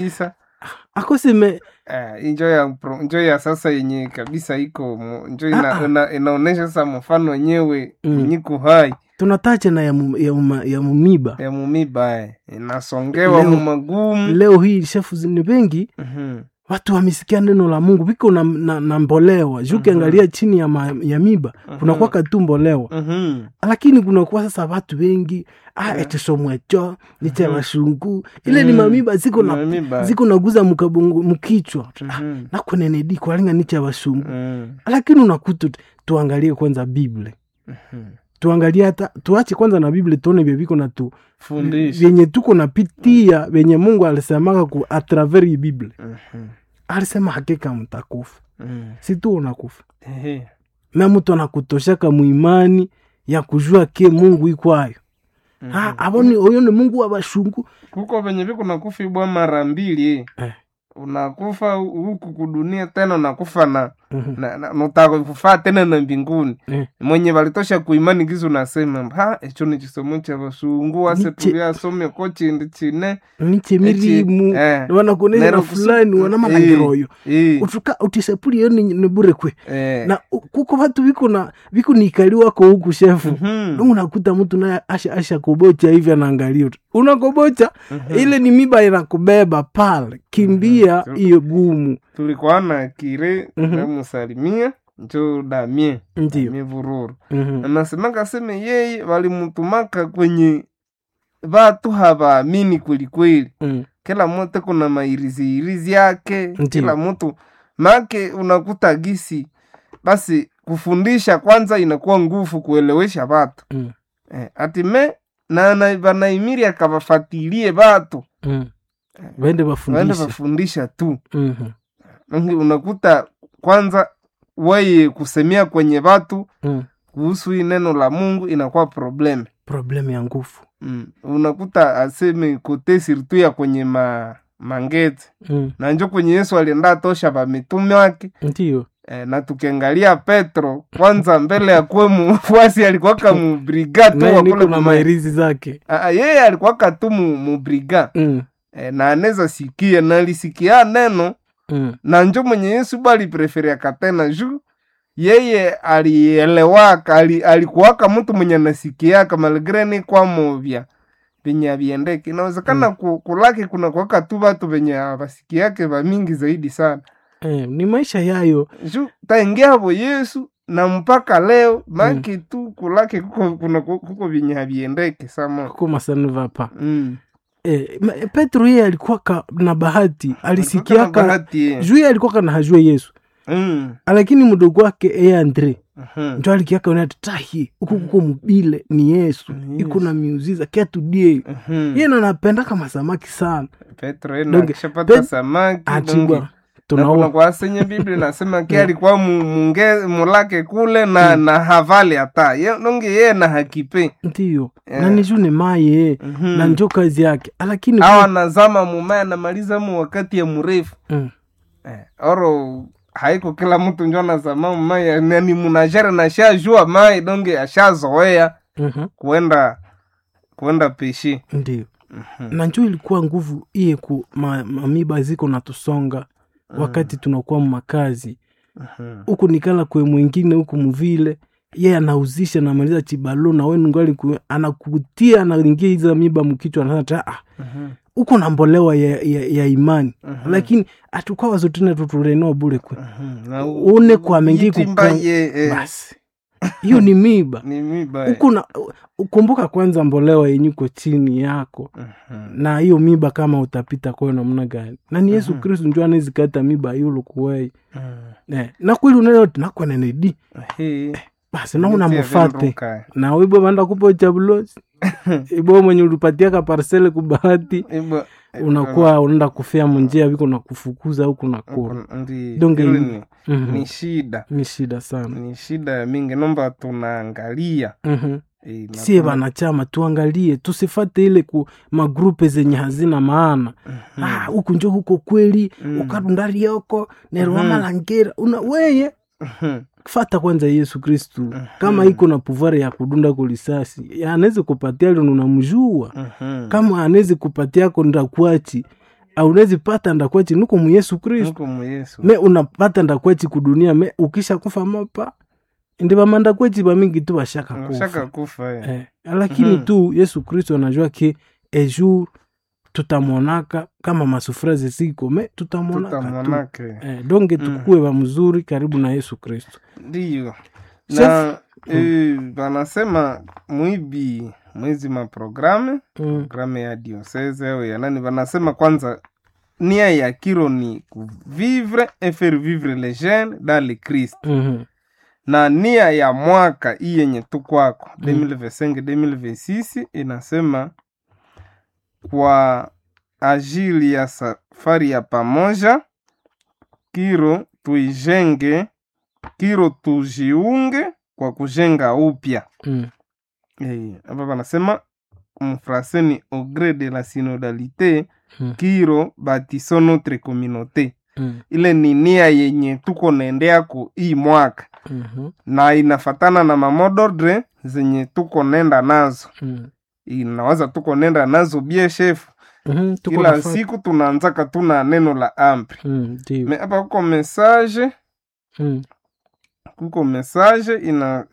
kabisa akoseme eh, injo ya pro- njo ya sasa yenye kabisa iko mu- njo Ah, ina, ah. ina, inaonesha sasa mfano wenyewe Mm. yenye iko hai tunatacha na ya, mu, ya, uma, ya mumiba ya mumiba eh. inasongewa Leo- mu magumu leo hii shefu ni wengi Mhm. watu wamesikia neno la mungu viko na, na, na mbolewa juu ukiangalia chini ya, ma, ya miba kunakuwa tu mbolewa Mhm. lakini kunakuwa sasa watu wengi ah, Yeah. etesomwecho nicha bashungu ile ni Mm. mamiba ziko na Mamiba. ziko naguza mukabongo mukichwa Mhm. nakunenedi kwalinga nicha bashungu Mm. lakini unakuta tu- tuangalie kwanza bible Mhm. tuangalie hata tuache kwanza na bible tuone vye viko na tu fundisha vyenye tuko napitia venye mungu alisemaka ku atraver hii bible Mhm. alisema hakika mtakufa Mm. si tu unakufa Ehe. na mtu anakutoshaka muimani ya kujua ke mungu ikwayo Mhm. Ah, aboni oyo ni mungu wa bashungu kuko venye viko nakufa ibwa mara mbili Eh. unakufa huku kudunia tena unakufa na Mhm. na, na, nutakufaa tena na mbinguni Eh. mwenye valitosha kuimani gizo nasema ha echo ni chisomo cha basungu ase Niche- tuliasome ko chindi chine niche Echi- mirimu eh, wanakuonesha Nero na kusu- fulani eh, wanamalangiroyo eh, utuka utisepuli iyo ni, ni bure kwe eh. na u- kuko vatu viko na viko nikali wako huku shefu Mhm. mm. unakuta mtu naye asha, asha kobocha hivi anaangalia tu unakobocha Mhm. ile ni miba inakubeba pale kimbia Mhm. hiyo gumu tulikuwa na kire Mhm. namusalimia njo damie ndio damie vururu Mhm. anasemaka seme yeye walimutumaka kwenye vatu hawaamini kwelikweli Mm. kila mtu kuna mairiziirizi yake Ndiyo. kila mtu make unakuta gisi basi kufundisha kwanza inakuwa nguvu kuelewesha vatu Mm. eh, atime na na- vanaimiri akavafatilie vatu Mm. wende waende wafundishe vafundisha tu Mhm. Ngi- unakuta kwanza weye kusemea kwenye vatu Mm. kuhusu hii neno la mungu inakuwa probleme problemu ya nguvu mm. unakuta aseme kote sirtu ya kwenye ma, mangeti mm. na njo kwenye yesu alienda tosha vamitume wake ndio e, na tukiangalia petro kwanza mbele ya kuwe mufuasi alikuwaka mubriga tu naye wa niko kule na kuma- mairizi zake Ah, ah, yeye alikuwaka tu mu- mubriga mm. e, na anaweza sikia na alisikia neno Mm. na njo mwenye yesu bali preferiaka tena juu yeye alielewaka ali, alikuwaka mtu mwenye anasikiaka malgre ni kwamo vya venye aviendeke inawezekana mm. ku, kulaki kuna kuwaka tu vatu venye avasikiake vamingi zaidi sana Eh, ni maisha yayo juu taingia hapo yesu na mpaka leo maki tu kulake kuko, kuna, kuko venye haviendeke sama kuko masani vapa mm. eh, ma- petro yeye alikuwa ka, na bahati Alikuwa na alisikiaka bahati, eh. juu yeye alikuwa kana hajua yesu Mm. lakini mdogo wake eye andre Mhm. njo alikiaka unati tahi huku kuko mubile ni yesu Ni iko na miuziza kiatudie Mhm. yeye nanapenda kama samaki sana petro ena Donge, akishapata Pet- samaki donge, achibwa na kuna tunaona kwa senye biblia nasema ke alikuwa mu- munge mulake kule na na havali hata Ye- nonge yeye na hakipe ndiyo Eh. na niju ni maye Mhm. na njo kazi yake lakini au anazama mumaya anamaliza mu wakati ya mrefu Mm. eh, oro haiko kila mtu njo anazama mumaya nani munajere na shajua mai donge ashazoea Mhm. kuenda kuenda peshi ndiyo na njo ilikuwa nguvu iye ku ma, mamiba ziko natusonga wakati tunakuwa makazi huku nikala kwe mwingine huku muvile ye anauzisha namaliza chibalo na wenu ngali ku- anakutia anaingia hiza miba mkichwa anata ah, huko na mbolewa ya, ya, ya imani lakini atukwa wazotene tutulenoa bule kwe Une kwa mengi Yitimba kuka- ye, eh, basi hiyo ni miba ni miba eh. huku na ukumbuka kwanza mbolewa yenyuko chini yako Mhm. na hiyo miba kama utapita kwayo namna gani na ni yesu kristu njo anezikata miba yulu kuwei Mhm. eh, na kweli unayoti nakwanenedi Hii, basi nauna nitie mufate vinduka. na wibwe vanda kupo chabulosi ibo mwenye ulipatiaka parsele kubahati Ibwa- unakuwa unaenda kufia munjia viko na kufukuza huku na kura Huku ndi- Donge hili ni- ni, Mhm. ni shida ni shida sana ni shida ya mingi nomba tunaangalia Mhm. Eh, na sie tuna- vanachama tuangalie tusifate ile ku magrupe zenye hazina maana Mhm. Ah, huku njo huko kweli Mm. ukadundari yoko nerwa Mhm. malangera una weye Mhm. fata kwanza yesu kristu kama iko na puvari ya kudunda kulisasi anawezi kupatia lino unamjua Mhm. kama anawezi kupatia ko ndakwachi aunezi pata ndakwechi nuko mu yesu kristu nuko mu yesu me unapata ndakwechi kudunia me ukisha kufa mapa ndi vamanda kwechi vamingi tu vashaka shaka kufa kufa eh. eh, lakini Mhm. tu yesu kristo anajua ke ejour tutamwonaka kama masufraze ziko me tutamwonaka tu tutamwonake eh, donge Mm. tukuwe va mzuri karibu na yesu kristo ndiyo Chef- na eh, wanasema mwibi mwizi maprogramu mm. programu ya diocese au ya nani wanasema kwanza nia ya kiro ni kuvivre et faire vivre les jeunes dans le christ mhm, na nia ya mwaka hii yenye tu kwako Mm. 2025 2026 inasema kwa ajili ya safari ya pamoja kiro tuijenge kiro tujiunge kwa kujenga upya mm. Eh, hapa panasema mfrase ni au gré de la synodalité Mm. kiro batiso notre communauté mm, ile ni nia yenye tuko naendeako hii mwaka mhm, na inafatana na mamodordre zenye tuko nenda nazo mm. inawaza tuko nenda nazo bie shefu Mhm, tuko kila nafa- siku tunaanzaka tuna neno la ampri Mm, ndio. me hapa kuko message Mm, kuko message ina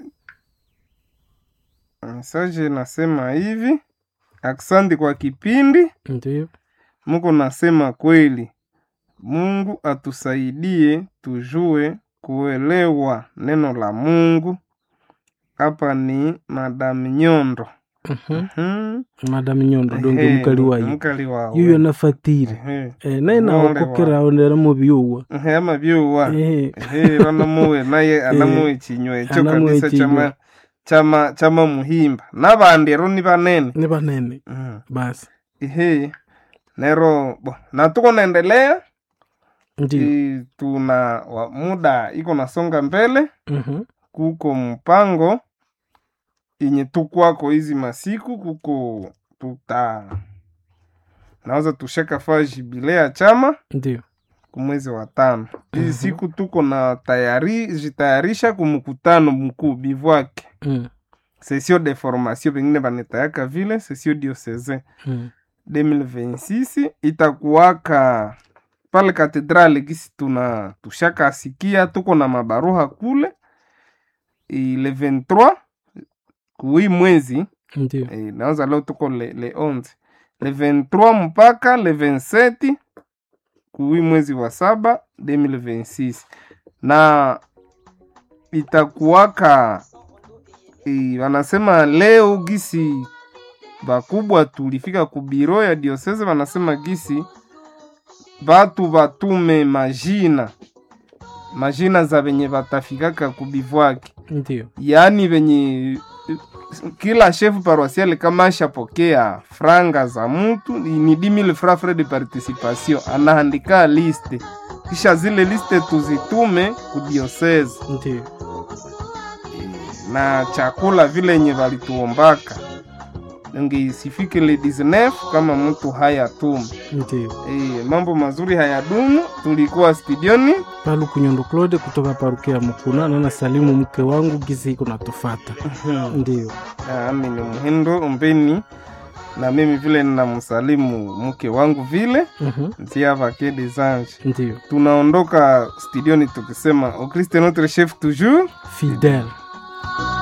message inasema hivi aksandi kwa kipindi ndio. muko nasema kweli mungu atusaidie tujue kuelewa neno la mungu hapa ni madam nyondo Mhm. hmm. madam nyondo donge Ehe, mukali wayo mukali wawe yuyo nafatire Ehe. Eh, naye Ng'ole naokokera onera mu byuwa Ehe, ama byuwa Eh, Ehe, banamuwe naye anamuwe chinywa ekyo anamuwe kabisa chinywa. chama chama chama muhimba nabandi ero ni banene ni banene mm. basi Ehe. nero bo na tuko naendelea ndio I, tuna wa, muda iko nasonga mbele Mhm. kuko mpango yenye tukwako hizi masiku kuko tuta naweza tushaka faa jibile ya chama ndio kumwezi wa tano hizi Mhm. siku tuko na tayari jitayarisha kumkutano mkuu bivwake Mm, sesio de formation pengine banetayaka vile sesio diocese mm. 2026 itakuwaka pale katedrali gisi tuna tushaka asikia tuko na mabaruha kule I, le 23 kui mwezi ndio e, naanza leo tuko le, le 11 le 23 mpaka le 27 kui mwezi wa saba 2026 na itakuwaka e, wanasema leo gisi bakubwa tulifika kubiro ya diosese wanasema gisi batu batume majina majina za venye batafikaka kubivwaki ndio yaani venye kila shefu paroisiale kama ashapokea franga za mtu ni 10000 francs frais de participation anaandika liste kisha zile liste tuzitume kudiosese ndio na chakula vile yenye valituombaka nge isifike le 19 kama mtu hayatume ndio e, mambo mazuri hayadumu tulikuwa studioni palu kunyondo claude kutoka parukia ya mukuna nana salimu mke wangu gizi iko natufata ndio ami ni muhindo umbeni na mimi vile ninamsalimu mke wangu vile Mhm. ntia vake des anges ndio tunaondoka studioni tukisema au Christ est notre chef toujours fidele